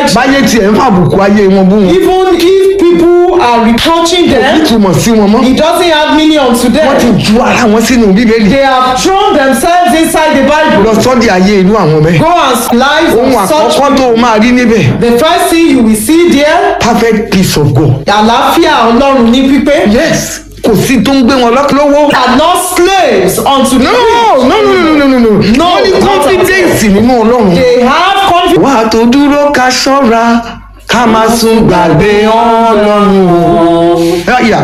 rejection. báyé tiẹ̀ ń fàbùkù ayé wọn bú wọn Even if people are reproaching kò them, nítumọ̀ sí wọn mọ́ it doesn't have meaning unto wọ́n ti them. ju ara wọn sínú bíbélì They have thrown themselves inside the Bible. lọ sọ́dí ayé inú àwọn bẹ́ẹ̀ Go and live ohun on such. àkọ́kọ́ tó o máa rí níbẹ̀ The first thing you will see there, perfect peace of God àlàáfíà Ọlọ́run ní pípé. yes kò sí tó ń gbé wọn lọ́kọ́ lọ́wọ́ Are not slaves unto no the no no no no no no No, wọ́n ní not confidence nínú ọlọ́run They have confidence. wà á tó dúró ká ṣọ́ra ká má sùn gbàgbé ọlọ́run o. Yáyà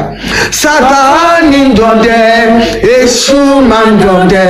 Sátánì ń dọdẹ, Èṣù máa ń dọdẹ,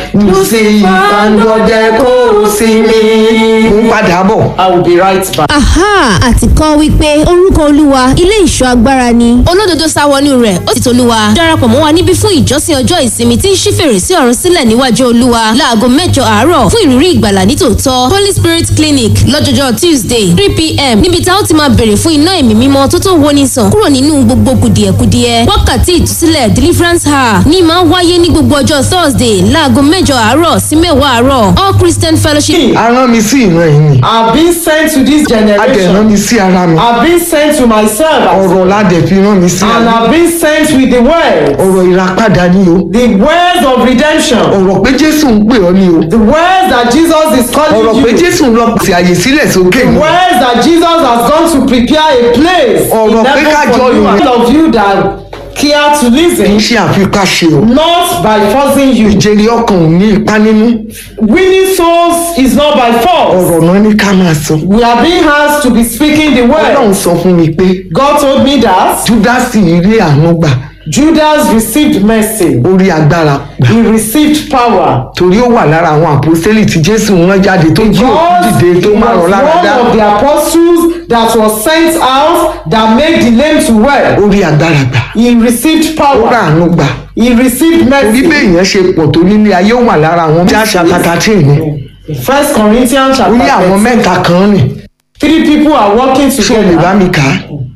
Lùsífà ń dọdẹ kó sí mi. Mo ń padà bọ̀. I will be right back. aha àti kọ́ wípé orúkọ olúwa ilé ìṣọ́ agbára ni olódodo sá wọnú rẹ̀ ó sì tolúwa darapọ̀ mọ́ wa níbí fún ìjọsìn ọjọ́ ìsinmi tí ń ṣí fèrèsé ọ̀run sílẹ̀ níwájú olúwa láago mẹ́jọ àárọ̀ fún ìrírí ìgbàlà nítòótọ́ holy spirit clinic lọ́jọ́jọ́ tuesday three pm níbi tá ó ti máa bèrè fún iná ẹ̀mí mímọ́ tó tó woni sàn kúrò nínú gbogbo kùdìẹ̀kudiẹ wákàtí ìtúsílẹ̀ deliverance hour ní máa wáyé ní gbogbo ọjọ́ thursday láago mẹ́jọ àárọ̀ sí mẹ́wàá àárọ̀ all christian fellowship A rán mi sí ìran yìí ni. I've been sent to this A dẹ̀ rán generation. mi sí ara mi. I've been sent to myself. Ọ̀rọ̀ la dẹ̀ fi rán mi sí And ara mi. I've been sent with the word. Ọ̀rọ̀ ìràpadà ni o. The words of redemption. Ọ̀rọ̀ pé Jésù ń pè ọ́ ni o. The words that Jesus is Ọ̀rọ̀ calling pé you. Jésù ń lọ pèsè àyè sílẹ̀ sókè The ni. words that Jesus has gone to prepare a place Ọ̀rọ̀ in pé heaven ká for jọ you ìwé. and of you that care to Kì í listen, ṣe àfikáṣe o. not by forcing you. Ìjèrè ọkàn ò ní ipá nínú. Winning souls is not by force. Ọ̀rọ̀ náà ní ká máa sọ. We are being asked to be speaking the Ọlọ́run word. sọ fún mi pé God told me that Júdásì rí àánú gbà Judas received mercy. ó rí agbára gbà. He received power. Torí ó wà lára àwọn àpòsílẹ̀ tí Jésù rán jáde tó jí òkú God dìde he tó máa rọ̀ was lára one dá. of the apostles that was sent out that made the lame to well. Ó rí agbára gbà. He received Ó rà power. àánú gbà. He received Orí mercy. bẹ́ẹ̀ yẹn ṣe pọ̀ tó nílé ayé ó wà lára àwọn tí àṣà tàtàtì ní. First Corinthians Ó ní chapter àwọn 13. mẹ́ta kan rìn. Three people are working Ṣé o lè bá together. mi kà á?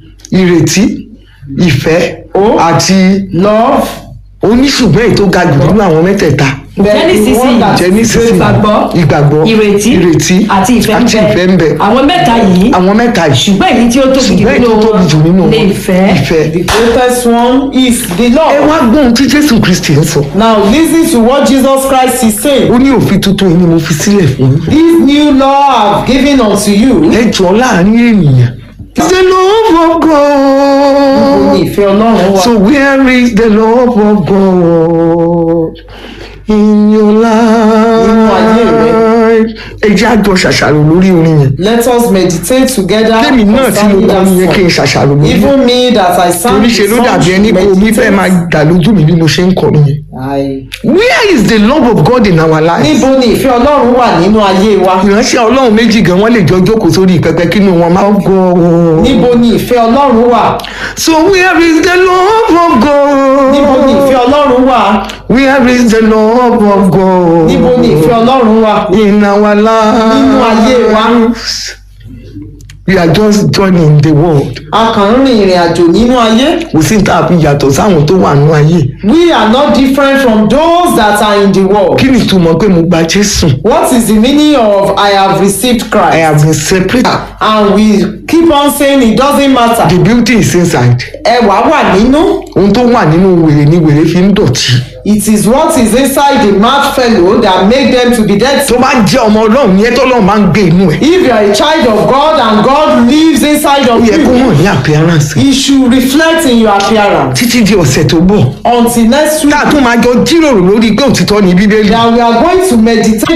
Ìrètí, ìfẹ́ Ó. àti Love. oníṣùgbọ́n èyí tó ga jù nínú àwọn mẹ́tẹ̀ẹ̀ta. then the Genesis one that Jẹ́ nísinsìnyí ìgbàgbọ́ ìgbàgbọ́ ìrètí ìrètí àti ìfẹ́ ń àti ìfẹ́ ń bẹ. àwọn mẹ́ta yìí Àwọn mẹ́ta yìí ṣùgbọ́n èyí tí ó tóbi jù ṣùgbọ́n èyí nínú tó tóbi jù nínú wọn wọn ní ìfẹ́ ìfẹ́. The greatest one is the Ẹ Lord. wá gbọ́n tí Jésù Kristì ń sọ. Now listen to what Jesus Christ is saying. Ó ní òfin tuntun yìí ni mo fi sílẹ̀ fún yín. This new law I've given unto you. Ẹ jọ láàrin ènìyàn. The love of Ó ní God. ìfẹ́ Ọlọ́run wa. So where is the love of God in your ayé life? Ẹ jẹ́ àjọ ṣàṣàrò lórí orin yẹn. Let us meditate together. Kémi náà tí mo concerning kọ́ nìyẹn kí n that song. ṣàṣàrò lórí yẹn. Even me that I sang Torí the ṣe ló song dàbí ẹni should pé omi fẹ́ máa meditate. dà lójú mi bí mo ṣe ń kọ nìyẹn. I- Where is the love of God in our life? Níbo ni ìfẹ́ Ọlọ́run wà nínú ayé wa? ìránṣẹ́ ọlọ́run méjì gan wọ́n lè jọ jókòó sórí pẹpẹ kínú wọn máa ń gbọ́. Níbo ni ìfẹ́ Ọlọ́run wà? so where is the love of Níbo ni ìfẹ́ God? Ọlọ́run wà? where is the love of God? Níbo ni ìfẹ́ Ọlọ́run wà? in our life? Nínú ayé wa. we are just joining the world. A kàn ń rin ìrìn àjò nínú ayé. kò sí tá a fi yàtọ̀ sáwọn tó wà nínú ayé. We are not different from those that are in the world. kí ni ìtumọ̀ pé mo gba Jésù? What is the meaning of I have received I Christ? have been separated. And we keep on saying it doesn't matter. the beauty is inside. Ẹwà wà nínú. ohun tó wà nínú wèrè ni wèrè fi ń dọ̀tí. It is what is inside the mad fellow that make them to be dirty. tó bá jẹ́ ọmọ ọlọ́run yẹn tọ́lọ́run máa ń gbé inú ẹ̀. If you are a child of God and God lives inside ó of yẹ kó you, hàn ní appearance. He should reflect in your appearance. títí di ọ̀sẹ̀ tó bọ̀. Until next week, tá a tún máa jọ jíròrò lórí pé òtítọ́ ni bíbélì. that we are going to meditate